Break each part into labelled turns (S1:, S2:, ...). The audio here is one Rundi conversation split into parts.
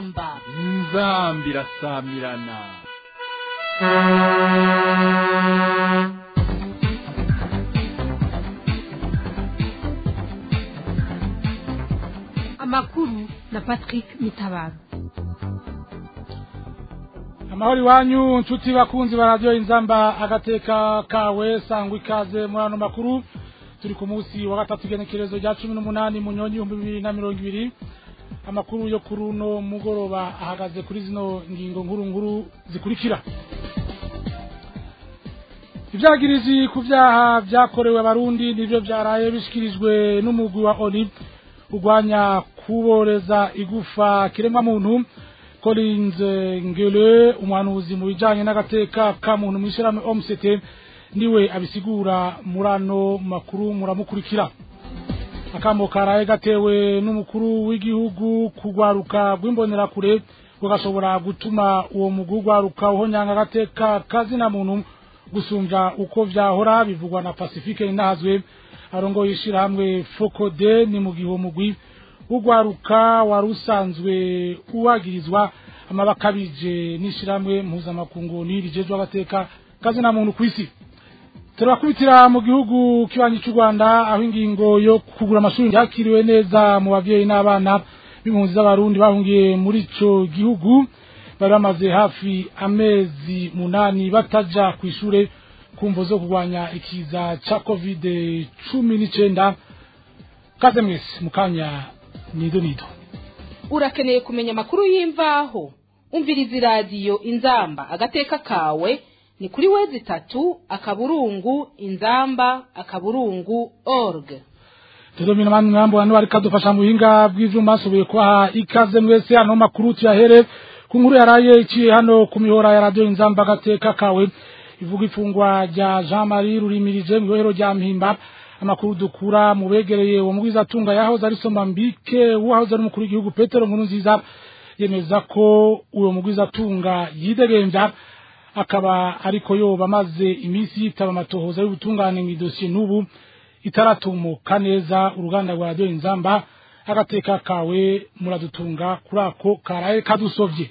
S1: inzamba
S2: inzamba irasamirana
S3: amakuru na patrick mitabaro
S4: amahoro iwanyu nshuti bakunzi ba radiyo inzamba agateka kawe sangwa ikaze muri ano makuru turi ku munsi wa gatatu igenekerezo rya cumi n'umunani mu nyoni ibihumbi bibiri na mirongo ibiri amakuru yo kuri uno mugoroba ahagaze kuri zino ngingo nkuru nkuru zikurikira ibyagirizi ku byaha byakorewe abarundi nibyo byaraye bishyikirijwe n'umugwi wa oni urwanya kuboreza igufa kiremwamuntu Collins Ngele umwanuzi mu bijanye n'agateka ka muntu mwishirahamwe OMCT niwe abisigura murano makuru muramukurikira akamo karaye gatewe n'umukuru w'igihugu kugwaruka rw'imbonerakure gugashobora gutuma uwo mugwi ugwaruka uhonyanga agateka kazina muntu gusumvya uko vyahora bivugwa na Pacifique Inahazwe arongoye ishirahamwe Fokode ni mu gihe uwo mugwi ugwaruka warusanzwe uwagirizwa amabakabije n'ishiramwe mpuzamakungu nirijejwe agateka kazina muntu kwisi turakubitira mu gihugu kibanyi cy'u Rwanda aho ingingo yo kugura amashuri yakiriwe neza mu bavyeyi n'abana b'impunzi z'abarundi bahungiye muri ico gihugu bari bamaze hafi amezi munani bataja ku ishure kumvo zo kurwanya ikiza ca covid cumi n'icenda kaze mwese mukanya nido nido
S1: urakeneye kumenya amakuru y'imvaho umviriza iradiyo inzamba agateka kawe ni kuri wezi itatu akaburungu inzamba akaburungu org
S4: tudomina mani mwambo wanu bari kadufasha mu buhinga bw'ivyuma asubiye kubaha ikaze mwese hano makuru tuyahere ku nkuru yaraye iciye hano ku mihora ya radiyo inzamba agateka kawe ivuga ifungwa rya Jean Marie Rurimirije mu ibohero rya Mpimba amakuru dukura mu begereye uwo mugwiza atunga yahoze ari Somambike wahoze ari umukuru w'igihugu Petero Nkurunziza yemeza ko uwo mugwiza atunga yidegemvya akaba ariko yoba amaze iminsi yitaba amatohoza y'ubutungane mu idosiye n'ubu itaratumuka neza uruganda rwa radiyo inzamba agateka kawe muradutunga kuri ako karaye kadusovye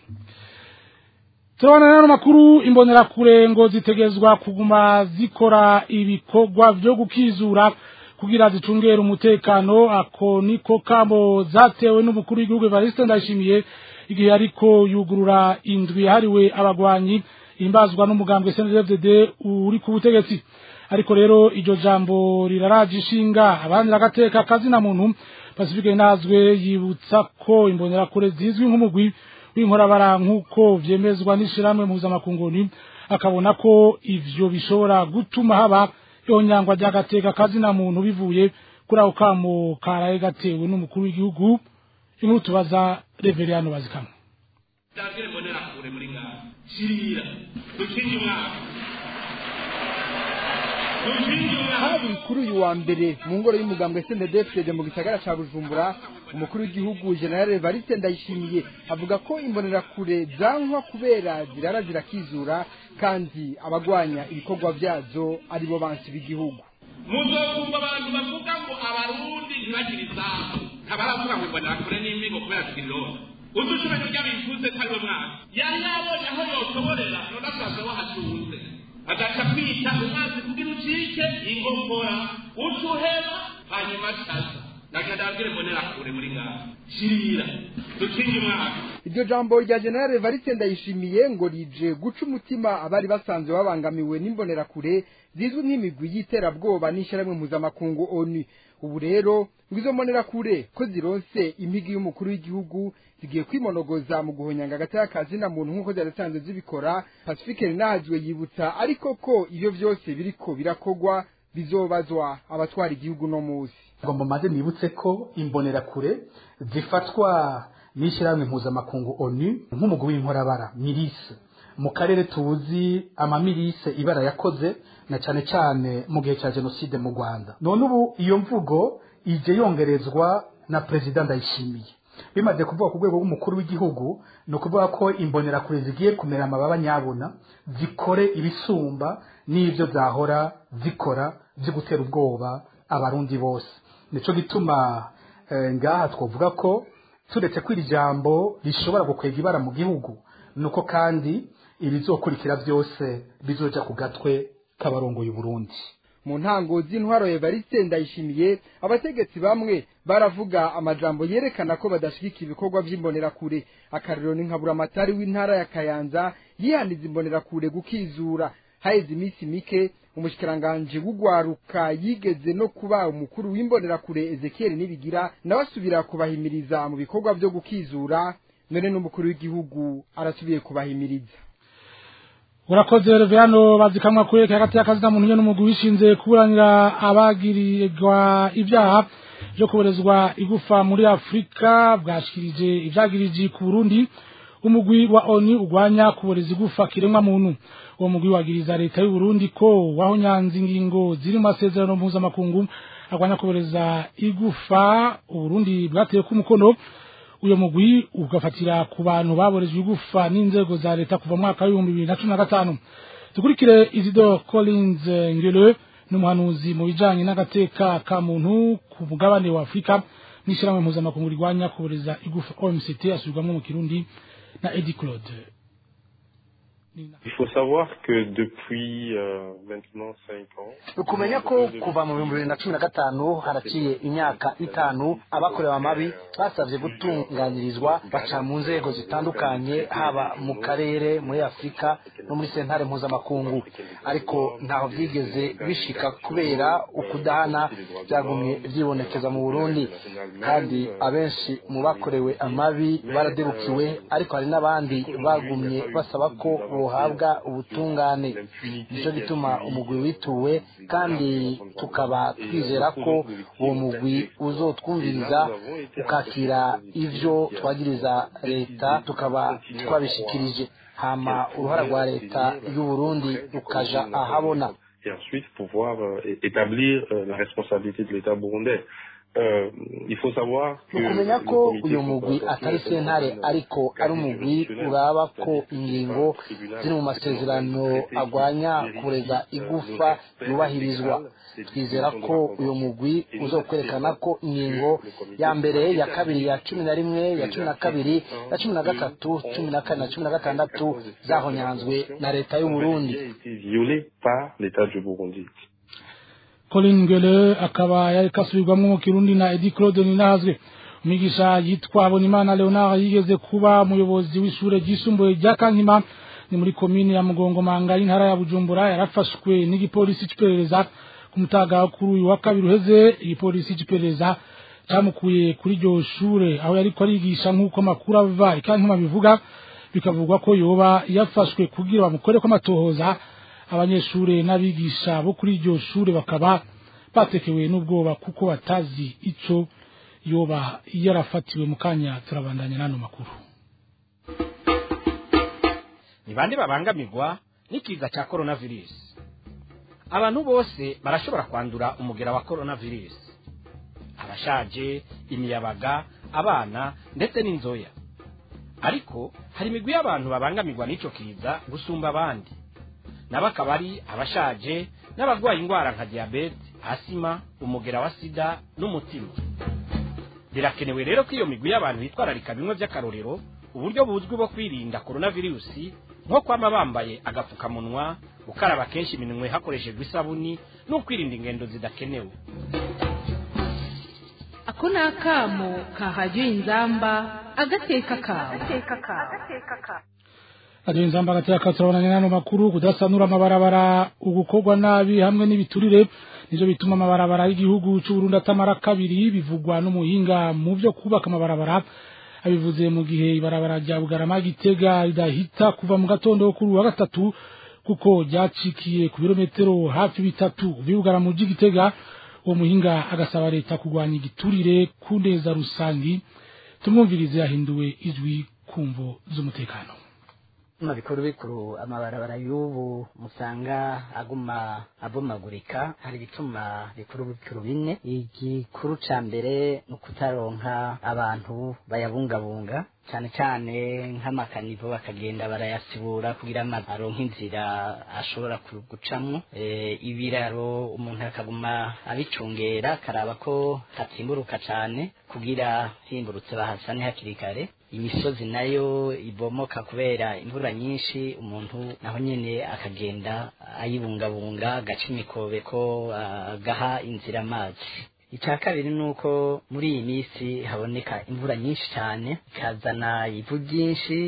S4: turabona rero makuru imbonerakure ngo zitegezwa kuguma zikora ibikorwa vyo gukizura kugira zicungere umutekano ako niko kamo zatewe n'umukuru w'igihugu Evariste Ndayishimiye igihe ariko yugurura indwi yahariwe abagwanyi imbazwa n'umugambwe CNDD uri ku butegetsi ariko rero iryo jambo riraraje ishinga abandi agateka kazina muntu Pacifique nazwe yibutsa ko imbonerakure zizwi nk'umugwi w'inkorabara nk'uko vyemezwa n'ishiramwe mpuzamakungu akabona ko ivyo bishobora gutuma haba yonyangwa ry'agateka kazina muntu bivuye kuri ako kamo karaye gatewe n'umukuru w'igihugu inkuru tubaza Reveriyano Bazikamwe
S5: ndabwire mbonera kure muri ngaha shirira dukinge umwaka dukinge umwaka
S6: hari kuri uyu wa mbere mu ngoro y'umugambwe SNDD mu gisagara ca Bujumbura umukuru w'igihugu General Evariste Ndayishimiye avuga ko imbonerakure zankwa kubera zirara zirakizura kandi abagwanya ibikorwa vyazo aribo bansi b'igihugu
S5: muzokumva abantu bavuga ngo abarundi ntibagire izamu ntabaravuga ngo imbonerakure n'imigo kubera zigirira udushobora kurya bifuze ko ariwe mwana yari yabonye aho yotoborera none asaza wahatunze agaca kwita umwanzi kugira ucike ingokora utuhera hanyuma asaza nagenda abwire mbonera kure muri ngaha shirira dukinge umwaka
S6: iryo jambo rya General Evariste Ndayishimiye ngo rije guca umutima abari basanzwe babangamiwe n'imbonerakure zizwi nk'imigwi y'iterabwoba n'ishyirahamwe mpuzamakungu ONU ubu rero ngo izo mbonerakure ko zironse impigi y'umukuru w'igihugu zigiye kwimonogoza mu guhonyanga agataya kazina muntu nk'uko zari zisanzwe zibikora Pacifique Nahazwe yibutsa ariko ko iyo vyose biriko birakogwa bizobazwa abatwara igihugu no musi
S7: ngomba maze nibutse ko imbonerakure zifatwa n'ishyirahamwe mpuzamakungu onu nk'umugwi w'inkorabara mirise mu karere tuzi amamirise ibara yakoze na cyane cyane mu gihe cya jenoside mu rwanda none ubu iyo mvugo ije yongerezwa na perezida ndayishimiye bimaze kuvuga ku rwego rw'umukuru w'igihugu ni ukuvuga ko imbonerakure zigiye kumera amababa nyabona zikore ibisumba n'ibyo zahora zikora byo gutera ubwoba abarundi bose nico gituma eh, ngaha twovuga ko turetse ko iri jambo rishobora gukwega ibara mu gihugu nuko kandi ibizokurikira byose bizoja ku gatwe k'abarongoye Burundi
S6: mu ntango z'intwaro Evariste ndayishimiye abategetsi bamwe baravuga amajambo yerekana ko badashigika ibikorwa vy'imbonerakure akarero ni nkabura amatari w'intara ya Kayanza yihaniza imbonerakure gukizura haheze iminsi mike umushikiranganje w'ugwaruka yigeze no kuba umukuru w'imbonerakure Ezekiel Nibigira nawe asubira kubahimiriza mu bikorwa vyo gukizura none n'umukuru w'igihugu arasubiye kubahimiriza
S4: urakoze Reverano bazikamwa kwereka hagati y'akazi na muntu n'umugwi wishinze kuburanira abagirirwa ibyaha byo kuberezwa igufa muri Afrika bwashikirije ivyagiriji ku Burundi umugwi wa ONU ugwanya kubereza igufa kiremwa muntu uwo mugwi wagiriza leta y'u Burundi ko wahonyanze ingingo ziri mu masezerano mpuzamakungu agwanya kubereza igufa Uburundi bwateye ku mukono uyo mugwi ugafatira ku bantu baborejwe igufa n'inzego za leta kuva mwaka w'ibihumbi bibiri na cumi na gatanu dukurikire Isidore Collins Ngele n'umuhanuzi mu bijanye n'agateka ka muntu ku mugabane wa Afrika n'ishyirahamwe mpuzamakungu rigwanya kuboreza igufa OMCT asubirwamwo mu Kirundi na Eddie Claude
S8: Il faut savoir que depuis euh, maintenant 5 ans,
S9: ukumenya ko kuva mu bihumbi bibiri na cumi na gatanu haraciye imyaka itanu abakorewe amabi basabye gutunganirizwa baca mu nzego zitandukanye haba mu karere muri afurika no muri sentare mpuzamakungu ariko ntaho byigeze bishika kubera ukudahana byagumye byibonekeza mu burundi kandi abenshi mu bakorewe amabi baradebukiwe ariko hari n'abandi bagumye basaba ko bohabwa ubutungane nicyo gituma umugwi wituwe kandi tukaba twizera ko uwo mugwi uzotwumviriza ukakira ivyo twagiriza leta tukaba twabishikirije hama uruhara rwa leta y'u Burundi rukaja ahabona
S8: et ensuite pouvoir euh, établir euh, la responsabilité de l'État burundais. Euh, il faut savoir que
S9: ukumenya
S8: le
S9: ko
S8: comité
S9: uyu mugwi
S8: consultatif
S9: atari sentare ariko ari umugwi uraba ko ingingo ziri mu masezerano agwanya kureza igufa yubahirizwa twizera ko uyu mugwi uzokwerekana ko ingingo ya mbere ya kabiri ya cumi na rimwe ya cumi na kabiri ya cumi na gatatu cumi na kane na cumi na gatandatu zahonyanzwe na leta y'u Burundi
S8: a été violé par l'État du Burundi.
S4: Colin Ngele akaba yari kasubirwamwo mu Kirundi na Eddie Claude Ninazwe umwigisha yitwa Habonimana Leonard yigeze kuba umuyobozi w'ishure ryisumbuye rya Kankima ni muri komine ya Mugongomanga y'intara ya Bujumbura yarafashwe n'igipolisi c'iperereza ku mutaga kuri uyu wa kabiri uheze igipolisi c'iperereza camukuye kuri iryo shure aho yariko arigisha nk'uko amakuru ava ikankima bivuga bikavugwa ko yoba yafashwe kugira bamukoreko amatohoza abanyeshure n'abigisha bo kuri iryo shure bakaba batekewe n'ubwoba kuko batazi ico yoba yarafatiwe mu kanya turabandanya n'ano makuru
S10: ni bande babangamirwa n'ikiza cya coronavirus abantu bose barashobora kwandura umugera wa coronavirus abashaje imiyabaga abana ndetse n'inzoya ariko hari imigwi y'abantu babangamirwa n'ico kiza gusumba abandi nabo akaba ari abashaje n'abarwaye indwara nka diyabete asima umugera wa sida n'umutima birakenewe rero ko iyo migwi y'abantu bitwararika bimwe by'akarorero uburyo buzwi bwo kwirinda coronavirusi nko kwama bambaye agapfukamunwa gukaraba kenshi iminwe hakoreshejwe isabuni no kwirinda ingendo zidakenewe
S1: ako ni akamo ka radiyo inzamba agateka kawe
S4: radiyo inzamba agateka turabonanye n'ano makuru kudasanura amabarabara ugukorwa nabi hamwe n'ibiturire nivyo bituma amabarabara y'igihugu c'uburundi atamara kabiri bivugwa n'umuhinga mu vyo kubaka amabarabara abivuze mu gihe ibarabara rya bugarama gitega ridahita kuva mu gatondo kuri uwa gatatu kuko ryacikiye ku birometero hafi bitatu bibugara mu gitega uwo muhinga agasaba leta kurwanya igiturire ku neza rusangi tumwumvirize yahinduwe ijwi kumvo z'umutekano
S11: mu bikuru bikuru amabarabara y'ubu musanga aguma abomagurika hari ibituma bikuru bikuru bine igikuru ca mbere ni ukutaronka abantu bayabungabunga cyane cyane nk'amakanivo bakagenda barayasibura kugira ngo aronke inzira ashobora ku- gucamwo Eh, ibiraro umuntu akaguma abicungera akaraba ko hatimburuka cyane kugira himburutse bahasane hakiri kare imisozi nayo ibomoka kubera imvura nyinshi umuntu naho nyene akagenda ayibungabunga agaca imikobeko agaha inzira amazi icya kabiri ni uko muri iyi minsi haboneka imvura nyinshi cyane ikazana ivu ryinshi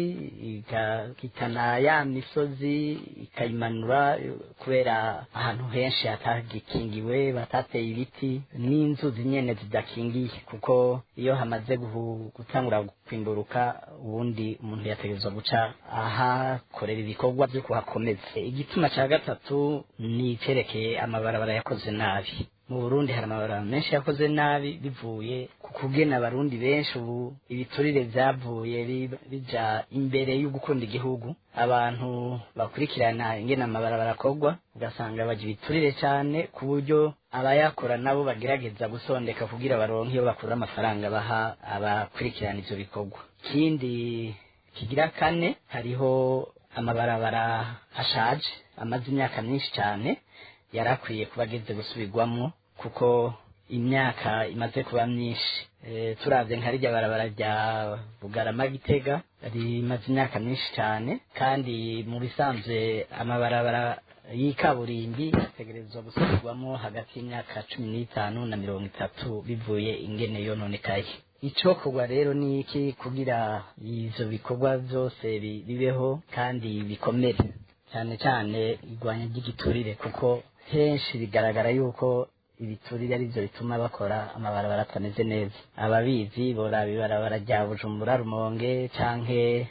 S11: igahitana ya misozi ikayimanura kubera ahantu henshi hatagikingiwe batateye ibiti n'inzuzi nyene zidakingiye kuko iyo hamaze guhu- gutangura kwimburuka ubundi umuntu yategerezwa guca ahakorera ibikorwa byo kuhakomeza igituma cya gatatu ni icyerekeye amabarabara yakoze nabi mu burundi hari amabarabara menshi yakoze nabi bivuye ku kugena abarundi benshi ubu ibiturire byavuye bi- bija imbere yo gukunda igihugu abantu bakurikirana ingene amabarabara akorwa ugasanga bagira ibiturire cyane ku buryo abayakora nabo bagerageza gusondeka kugira baronke iyo bakura amafaranga baha abakurikirana ivyo bikorwa ikindi kigira kane hariho amabarabara ashaje amaze imyaka myinshi cyane yari akwiye kuba ageze gusubirwamo kuko imyaka imaze kuba myinshi e, turavye nka rirya barabara rya bugarama gitega rimaze imyaka myinshi cyane kandi mu bisanzwe amabarabara y'ikaburimbi ategerezwa gusubirwamo hagati y'imyaka cumi n'itanu na mirongo itatu bivuye ingene yononekaye icokorwa rero ni iki kugira ivyo bikorwa vyose bi- bibeho kandi bikomere cyane cyane igwanya ry'igiturire kuko henshi bigaragara yuko ibiturire ari byo bituma bakora amabarabara atameze neza ababizi boraba ibarabara rya bujumbura rumonge canke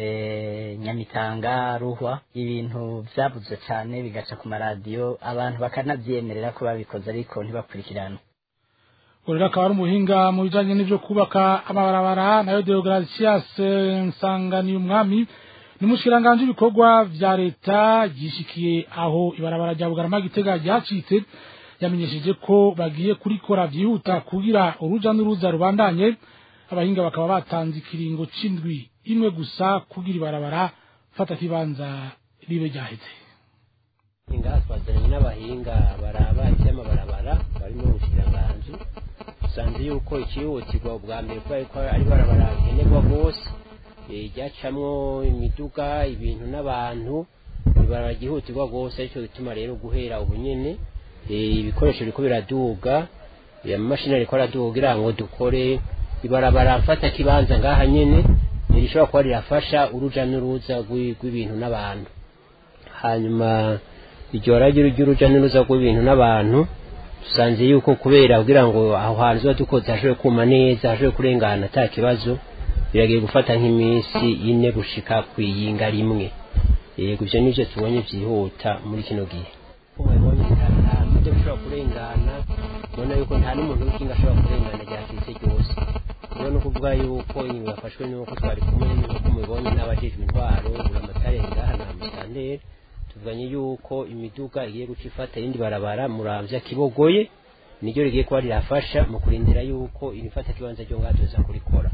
S11: eh, nyamitanga ruhwa ibintu vyabuze cyane bigaca ku maradiyo abantu bakanavyemerera ko babikoze ariko ntibakurikirana
S4: Urira akaba ari umuhinga mu bijanye n'ivyo kubaka amabarabara nayo Deogratias Nsangani umwami ni mushikiranganje ibikorwa vya leta yishikiye aho ibarabara rya Bugarama Gitega ryacitse yamenyesheje ko bagiye kurikora vyihuta kugira uruja n'uruza rubandanye abahinga bakaba batanze ikiringo c'indwi imwe gusa kugira ibarabara fata kibanza ribe ryaheze
S12: ngaha twazanye n'abahinga baraba iby'amabarabara bari mu bushikiranganji dusanze yuko ikihutirwa ubwa mbere kubera ko ari barabara nkenerwa rwose eh, ryacamwo imiduga ibintu n'abantu ibarabara ryihutirwa rwose aricyo gituma rero guhera ubu nyene eh, ibikoresho biriko biraduga eh, amamashini ariko araduga kugira ngo dukore ibarabara mfata kibanza ngaha nyene eh, rishobora kuba rirafasha uruja n'uruza rw'i- rw'ibintu n'abantu hanyuma iryo ragi ry'uruja n'uruza rw'ibintu n'abantu dusanze yuko kubera kugira ngo aho hantu tuba dukoze hashobore kuma neza hashobore kurengana ata kibazo biragiye gufata nk'iminsi ine gushika kwiyinga rimwe yego ivyo nivyo tubonye vyihuta muri kino gihe mubonye ntamuje gushobora kurengana ubona yuko nta n'umuntu w'ikinga ashobora kurengana ryacitse ryose rero ni ukuvuga yuko ingingo yafashwe nuko twari kumwe n'uko mubibonye n'abajejwe intwaro buramatare ngaha na musanteri tuvuganye yuko imiduga igiye guca ifata irindi barabara muramvya kibogoye niryo rigiye kuba rirafasha mu kurindira yuko irifata kibanza ryo ngaha tuza kurikora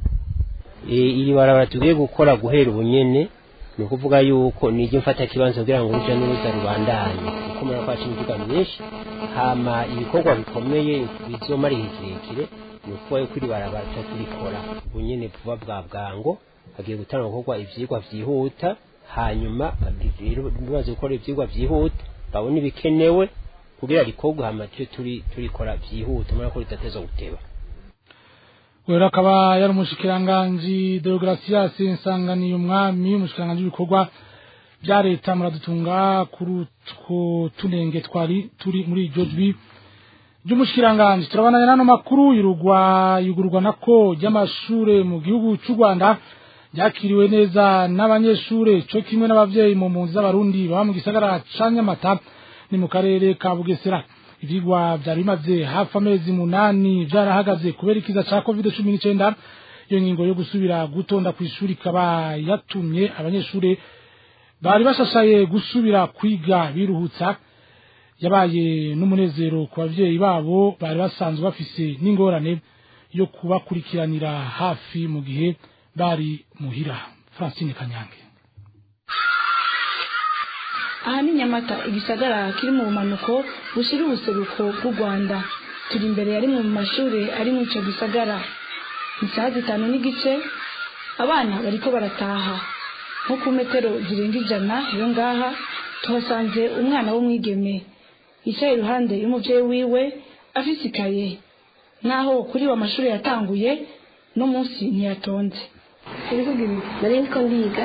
S12: e, iri barabara tugiye gukora guhera ubunyene ni ukuvuga yuko niryo mfata kibanza kugira ngo uruja n'uruza rubandanye kuko murabona ko haca imiduga myinshi hama ibikorwa bikomeye bizomara igihe kirekire ni ukuvuga yuko iri barabara tuza turikora ubunyene vuba bwa bwango hagiye gutanga gukorwa ivyigwa vyihuta hanyuma rero bimaze gukora ivyigwa vyihuta babona ibikenewe kugira rikorwe hama tuje turi turikora vyihuta murabona ko ridateza guteba
S4: Wera akaba yari umushikiranganji Deogratias Nsangani umwami umushikiranganji w'ibikorwa bya leta muradutunga kuri utwo tunenge twari turi muri iryo jwi ry'umushikiranganji turabandanya n'ano makuru yurugwa yugururwa nako ry'amashure mu gihugu cy'u Rwanda ryakiriwe neza n'abanyeshure co kimwe n'abavyeyi mu mpunzi z'abarundi baba mu gisagara ca Nyamata ni mu karere ka Bugesera ivyigwa vyari bimaze hafi amezi munani vyarahagaze kubera ikiza ca covid cumi n'icenda iyo ngingo yo gusubira gutonda kw'ishuri ikaba yatumye abanyeshure bari bashashaye gusubira kwiga biruhutsa yabaye n'umunezero ku bavyeyi babo bari basanzwe bafise n'ingorane yo kubakurikiranira hafi mu gihe bari muhira Francine Kanyange
S13: aha ni nyamata igisagara kiri mu bumanuko bushyira ubuseruko bw'u rwanda turi imbere ya rimwe mu mashuri ari muri icyo gisagara ni saa zitanu n'igice abana bariko barataha nko ku metero zirenga ijana iyo ngaha tuhasanze umwana w'umwigeme yicaye iruhande y'umubyeyi wiwe afise ikaye naho kuri wa mashuri yatanguye no munsi ntiyatonze
S14: nari ndiko ndiga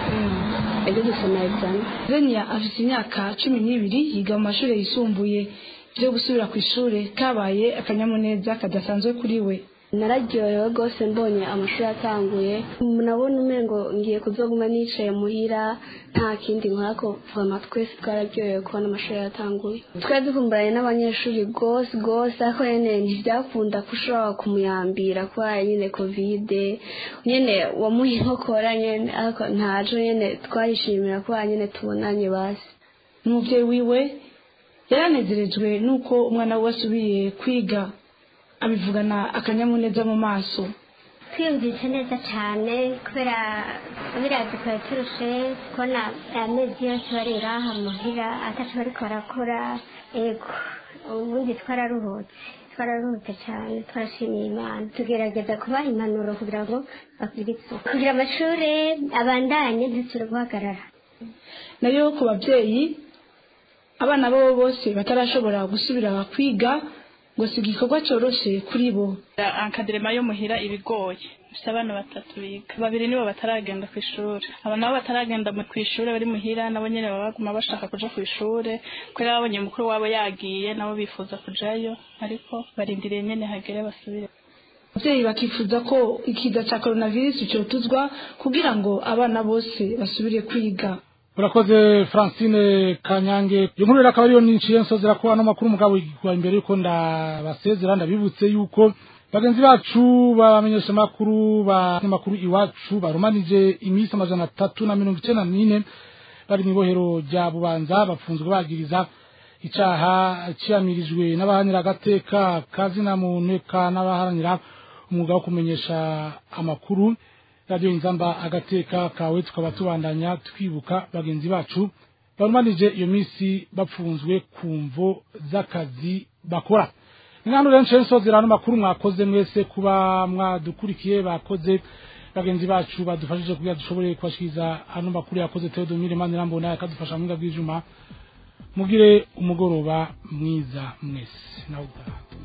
S14: ejo gusoma examen
S13: Zenia afite imyaka cumi n'ibiri yiga mu mashuri yisumbuye byo gusubira ku ishuri kabaye akanyamuneza kadasanzwe kuri we
S14: nararyohewe rwose mbonye amashuri atanguye nabona umengo ngiye kuzoguma nicaye muhira nta kindi nkako vama twese twararyohewe kubona amashuri yatanguye twari dukumburanye n'abanyeshuri rwose rwose ariko nyene ntibyakunda ko ushobora kumuyambira kubera nyene kovide nyene wamuha inkokora nyene ariko ntajo nyene twarishimira kubera nyene tubonanye basi
S13: umubyeyi wiwe yaranezerejwe n'uko umwana we asubiye kwiga abivugana akanyamuneza mu maso
S15: twiyumvise neza cyane kubera birazi twari turushe kubona amezi yose bari ngaha muhira atacu bariko barakora ego ubundi twararuhutse twararuhutse cyane twarashimiye imana tugerageza kubaha impanuro kugira ngo bakwire isuku kugira amashuri abandanye ntituri guhagarara
S13: nayo ku babyeyi abana babo bose batarashobora gusubira kwiga ngo si igikorwa cyoroshe kuri bo
S16: akaderema yo muhira ibigoye bifite abana batatu biga babiri nibo bataragenda ku ishuri aba nabo bataragenda ku ishuri bari muhira nabo nyine baba baguma bashaka kuja ku ishuri kubera babonye mukuru wabo yagiye nabo bifuza kujayo ariko barindiriye nyine hagere basubire
S13: ababyeyi bakifuza ko ikiza cya coronavirus cyotuzwa kugira ngo abana bose basubire kwiga
S4: urakoze francine kanyange iyo nkuru rero akaba ariyo niciye nsozera ko ano makuru mugabo igwa imbere yuko ndabasezera ndabibutse yuko bagenzi bacu babamenyesha amakuru banyamakuru iwacu barumanije iminsi amajana atatu na mirongo icenda n'ine bari mu ibohero rya bubanza bafunzwe bagiriza icaha ciyamirijwe n'abaharanira agateka kazina muntu eka n'abaharanira umwuga wo kumenyesha amakuru radiyo inzamba agateka kawe tukaba tubandanya twibuka bagenzi bacu barumanije iyo minsi bapfunzwe ku mvo z'akazi bakora ingano rero nshe nsozera ano makuru mwakoze mwese kuba mwadukurikiye bakoze bagenzi bacu badufashije kugira dushobore kubashikiriza ano makuru yakoze Theodomire Manirambona yakadufasha mu bw'ibyuma mugire umugoroba mwiza mwese nawe